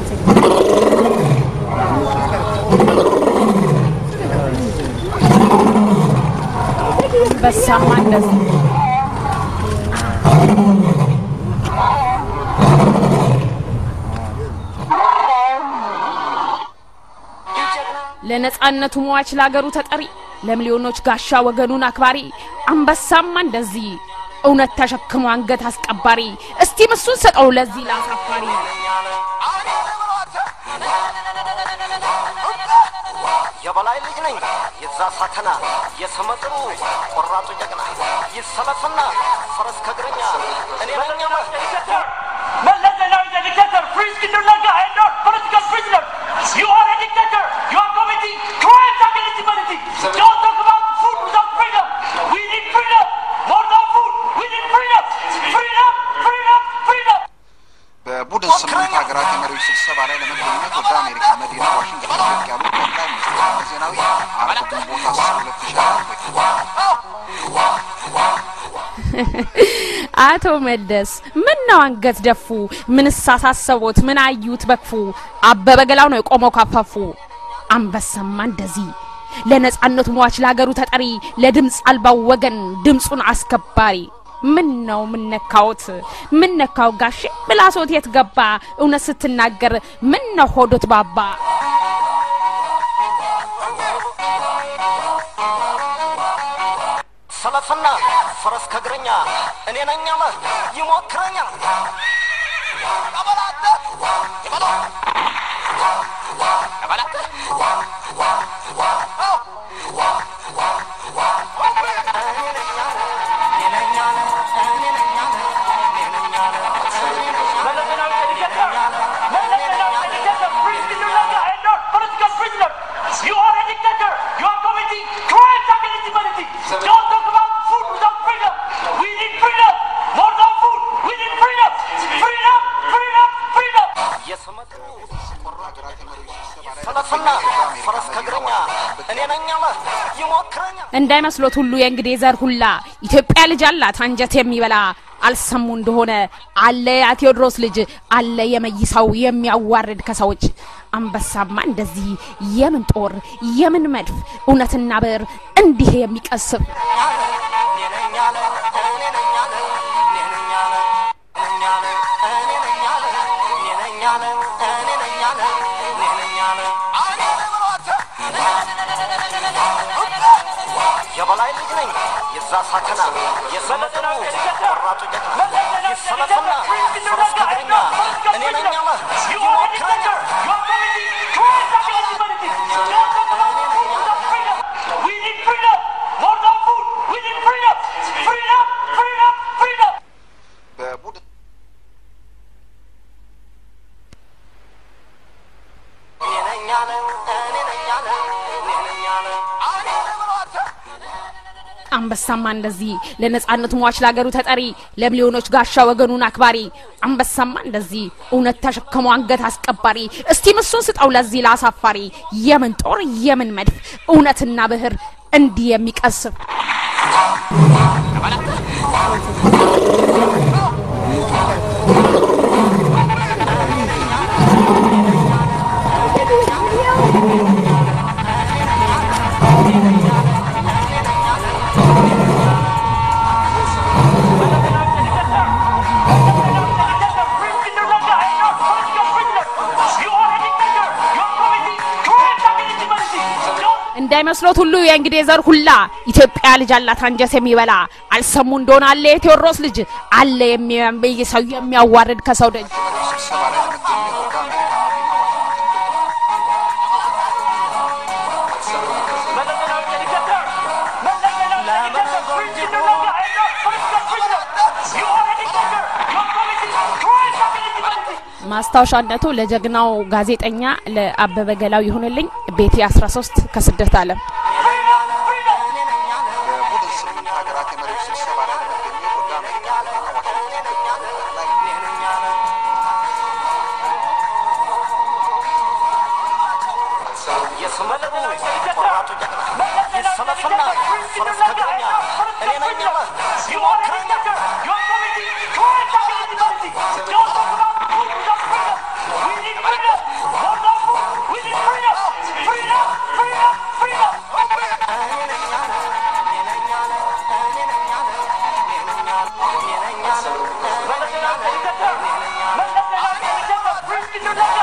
በሳማ እንደዚህ ለነጻነቱ ሟች ለአገሩ ተጠሪ ለሚሊዮኖች ጋሻ ወገኑን አክባሪ አንበሳማ እንደዚህ እውነት ተሸክሞ አንገት አስቀባሪ እስቲ ምሱን ሰጠው ለዚህ ላሳፋሪ የበላይ ልጅ ነኝ የዛ ሳተና የስመጥሩ ቆራጡ ጀግና ይሰለፍና ፈረስ ከእግረኛ እኔ ነኝ Mallas Zenawi is a dictator. Free Skinner Lanka and not political prisoner. You are a dictator. You are committing crimes against humanity. Don't talk about food without freedom. We need freedom. More than food. We need freedom. Freedom, freedom, freedom. በቡድን ስምንት ሀገራት የመሪዎች ስብሰባ ላይ ለመገኘት ወደ አሜሪካ መዲና ዋሽንግተን ብቅ ያሉት ጠቅላይ ሚኒስትር መለስ ዜናዊ አርብ ግንቦት አስር ሁለት ሺ አቶ መለስ ምን ነው አንገት ደፉ? ምንስ አሳሰቦት? ምን አዩት በክፉ? አበበ ገላው ነው የቆመው ካፋፉ። አንበሳማ እንደዚህ ለነጻነቱ ሟች ለሀገሩ ተጠሪ ለድምፅ አልባው ወገን ድምፁን አስከባሪ ምን ነው ምን ነካዎት? ምን ነካው ጋሼ ምላሶት የት ገባ? እውነት ስትናገር ምን ነው ሆዶት ባባ? ሰለፍና ፈረስ ከእግረኛ እኔ ነኝ አለ ይሞክረኛል Mallas Zenawi is a dictator. Mallas Zenawi is a dictator. Free Skinner Lanka and not political prisoner. You are a dictator. You are committing crimes against humanity. Don't talk about food without freedom. We need freedom. More than food. We need freedom. Freedom, freedom, freedom. የስመጥሩ ሀገራት የመሪዎች ስብሰባ ላይ ሰለፍና ለመገኘት ወደ ፈረስ አሜሪካ ከእግረኛ መዲና እኔ ነኝ አለ ይሞክረኛል እንዳይመስሎት ሁሉ የእንግዴ ዘር ሁላ ኢትዮጵያ ልጅ አላት አንጀት የሚበላ አልሰሙ እንደሆነ አለ የቴዎድሮስ ልጅ አለ የመይሳው የሚያዋርድ ከሰዎች አንበሳማ እንደዚህ የምን ጦር የምን መድፍ እውነትና ብዕር እንዲህ የሚቀስፍ የበላይ ልጅ ነኝ የዛ ሳተና የስመጥሩ ቆራጡ ጀግና ይሰለፍና ፈረስ ከእግረኛ እኔ ነኝ አለ You are a dictator. You are committing crimes against humanity. Don't talk about food without freedom. We need freedom. More than food. We need freedom. Freedom, freedom, freedom. በቡድን እኔ ነኝ አለ እኔ ነኝ አለ እኔ ነኝ አለ አንበሳማ እንደዚህ ለነጻነቱ ሟች ለሀገሩ ተጠሪ ለሚሊዮኖች ጋሻ ወገኑን አክባሪ አንበሳማ እንደዚህ እውነት ተሸክሞ አንገት አስቀባሪ እስቲ ምሱን ስጠው ለዚህ ላሳፋሪ የምን ጦር የምን መድፍ እውነትና ብዕር እንዲህ የሚቀስፍ Free Skinner Lanka and not political prisoner. You are a dictator. You are committing crimes against humanity. Don't እንዳይመስሎት ሁሉ የእንግዴ ዘር ሁላ ኢትዮጵያ ልጅ አላት አንጀት የሚበላ አልሰሙ እንደሆነ አለ የቴዎድሮስ ልጅ አለ የሚያምይ ሰው የሚያዋርድ ከሰው ደጅ የመሪዎች ስብሰባ ላይ ለመገኘት ወደ አሜሪካ መዲና ዋሽንግተን Mallas Zenawi is a dictator. Mallas Zenawi is a dictator. Free Skinner Lanka and not political prisoner. You are a dictator. You are committing crimes against humanity. ማስታወሻነቱ ለጀግናው ጋዜጠኛ ለአበበ ገላው ይሁንልኝ ቤቴ 13 ከስደት ዓለም Freedom, freedom. በቡድን ስምንት ሀገራት የመሪዎች ስብሰባ ላይ ለመገኘት ወደ አሜሪካ መዲና ዋሽንግተን ብቅ ያሉት ጠቅላይ የስመጥሩ ቆራጡ ጀግና ይሰለፍና ፈረስ ከእግረኛ እኔ ነኝ አለ You are a dictator. You are committing crimes against humanity. Don't talk about food without freedom. We need freedom. in your life.